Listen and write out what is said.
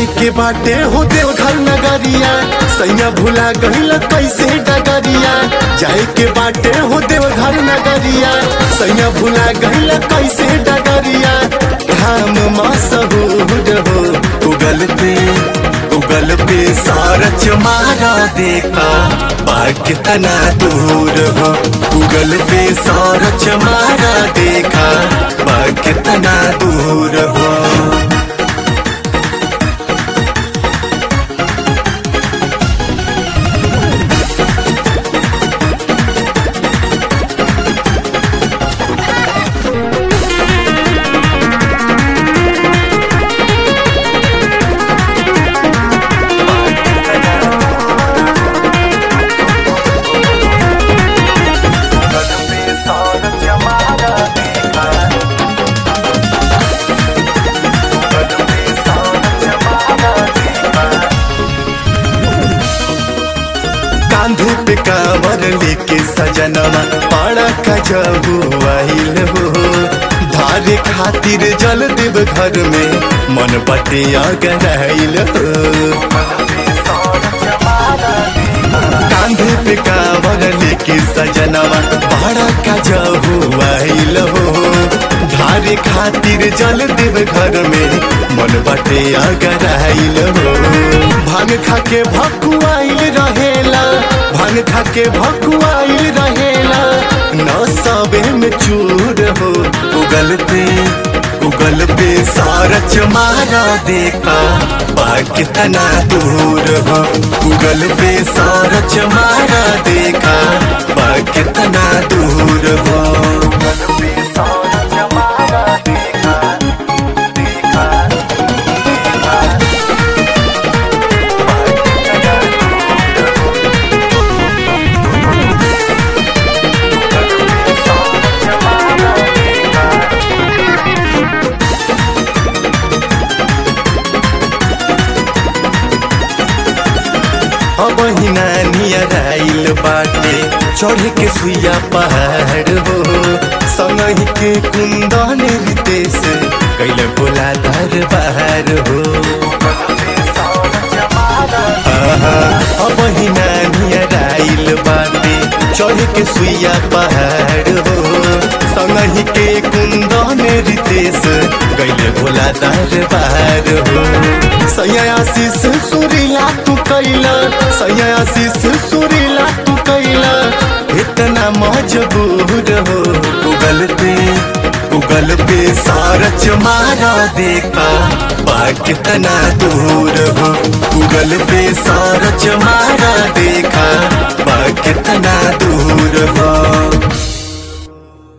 जाए के बाटे हो देवघर नगरिया सैया भुला गहिल कैसे डगरिया जाए के बाटे हो देवघर नगरिया सैया भुला गहिल कैसे डगरिया धाम मसहूर हो उगल पे उगल पे सारच मारा देखा बाग कितना दूर हो उगल पे सारच मारा देखा बाग कितना दूर हो कांधे पे कांवर लेके सजनवा पाड़ा खजबू आइल हो धारे खातिर जल देव घर में मन पटे अगराइल हो कांधे पे कांवर लेके सजनवा पाड़ा खजबू आइल हो धारे खातिर जल देव घर में मन बटे अगराइल हो भांग खाके भकुआइल रहेला भांग खाके भकुआइल रहेला न सबे में चूर हो उगल पे उगल पे सारच मारा देखा बाग कितना दूर हो उगल पे सारच मारा देखा बाग कितना दूर हो उगल पे सारच मारा देखा देखा अब नानियर आइल बाटे चढ़ के सुइया पहाड़ हो संगही के कुंदन रितेश कैल भोला दरबार हो आहा, अब नानियर आइल बाटे चढ़ के सुइया पहाड़ हो संगही के कुंदन रितेश कैल भोला दरबार हो सैया आशीष सुरीला तू कैला सैया आशीष सुरीला तू कैला इतना मजबूर हो उगल पे उगल पे सारच मारा देखा बाग कितना दूर हो उगल पे सारच मारा देखा बाग कितना दूर हो